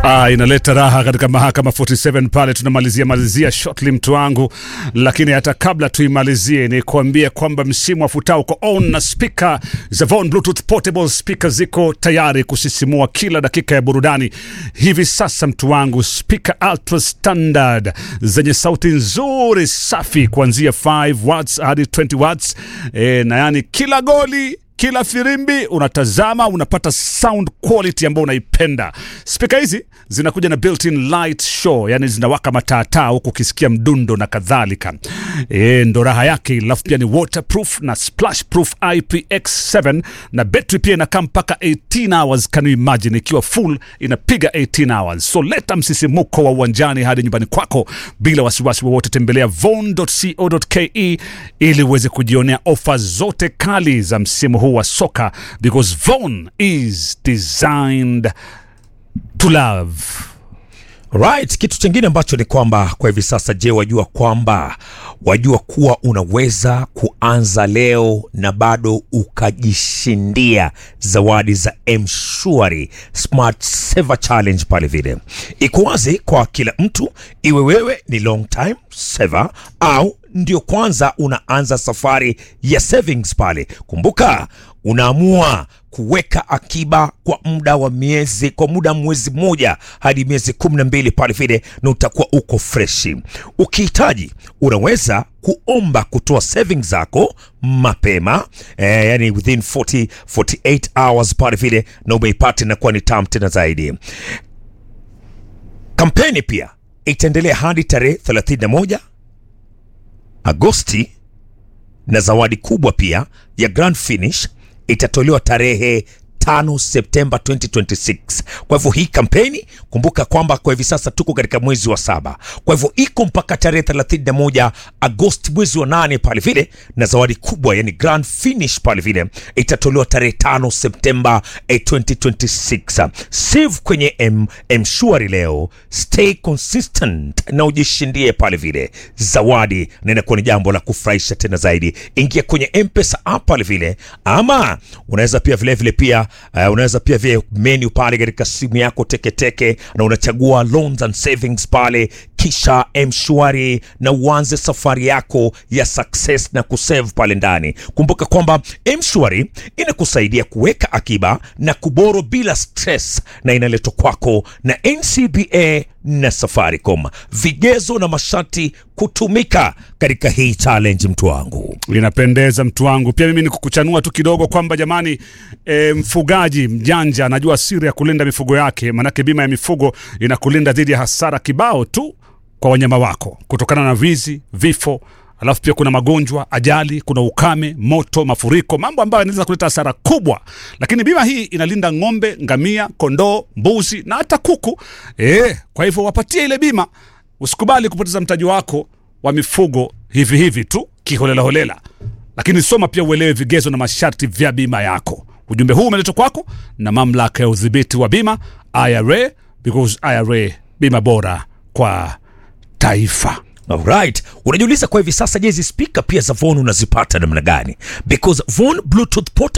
Ah, inaleta raha katika mahakama 47 pale tunamalizia malizia shortly mtu wangu, lakini hata kabla tuimalizie ni kuambia kwamba msimu wa futao uko on na speaker za Von Bluetooth portable speaker ziko tayari kusisimua kila dakika ya burudani. Hivi sasa mtu wangu, speaker ultra standard zenye sauti nzuri safi kuanzia 5 watts hadi 20 watts e, na yani kila goli kila firimbi unatazama unapata sound quality ambayo unaipenda. Spika hizi zinakuja na built-in light show, yani zinawaka mataataa huku ukisikia mdundo na kadhalika. E, ndo raha yake. Alafu pia ni waterproof na splash proof IPX7 na battery pia inakaa mpaka 18 hours. Can you imagine ikiwa full inapiga 18 hours. So leta msisimuko wa uwanjani hadi nyumbani kwako bila wasiwasi wowote. Tembelea von.co.ke ili uweze kujionea ofa zote kali za msimu huu wa soka because Von is designed to love. Right, kitu chingine ambacho ni kwamba kwa hivi sasa, je, wajua kwamba wajua kuwa unaweza kuanza leo na bado ukajishindia zawadi za Mshwari Smart Saver Challenge pale vile. Iko wazi kwa kila mtu, iwe wewe ni long time saver au ndio kwanza unaanza safari ya savings pale. Kumbuka unaamua kuweka akiba kwa muda wa miezi kwa muda wa mwezi mmoja hadi miezi kumi na mbili pale vile, na utakuwa uko freshi. Ukihitaji unaweza kuomba kutoa savings zako mapema eh, yani within 40, 48 hours pale vile, na umeipata inakuwa ni tamu tena zaidi. Kampeni pia itaendelea hadi tarehe 31 Agosti na zawadi kubwa pia ya grand finish itatolewa tarehe 5 Septemba 2026. Kwa hivyo hii kampeni kumbuka kwamba kwa hivi sasa tuko katika mwezi wa saba, kwa hivyo iko mpaka tarehe 31 Agosti mwezi wa nane pale vile, na zawadi kubwa yani grand finish pale vile itatolewa tarehe 5 Septemba eh, 2026. Save kwenye M Mshwari leo, stay consistent na ujishindie pale vile zawadi, na inakuwa ni jambo la kufurahisha tena zaidi. Ingia kwenye M-Pesa app pale vile, ama unaweza pia vile vile pia uh, unaweza pia vile menu pale katika simu yako teketeke, na unachagua loans and savings pale, kisha Mshwari na uanze safari yako ya success na kusave pale ndani. Kumbuka kwamba Mshwari inakusaidia kuweka akiba na kuboro bila stress, na inaletwa kwako na NCBA na Safaricom. Vigezo na masharti kutumika katika hii challenge, mtu wangu. Linapendeza mtu wangu. Pia mimi ni kukuchanua tu kidogo kwamba jamani, e, mfugaji mjanja anajua siri ya kulinda mifugo yake, manake bima ya mifugo inakulinda dhidi ya hasara kibao tu kwa wanyama wako kutokana na wizi, vifo alafu pia kuna magonjwa, ajali, kuna ukame, moto, mafuriko, mambo ambayo yanaweza kuleta hasara kubwa. Lakini bima hii inalinda ng'ombe, ngamia, kondoo, mbuzi na hata kuku. E, kwa hivyo wapatie ile bima. Usikubali kupoteza mtaji wako wa mifugo hivi hivi tu kiholelaholela, lakini soma pia uelewe vigezo na masharti vya bima yako. Ujumbe huu umeletwa kwako na mamlaka ya udhibiti wa bima IRA, because IRA bima bora kwa taifa. Alright, unajiuliza kwa hivi sasa, je, hizi spika pia za Von unazipata namna gani? Because Von Bluetooth Portable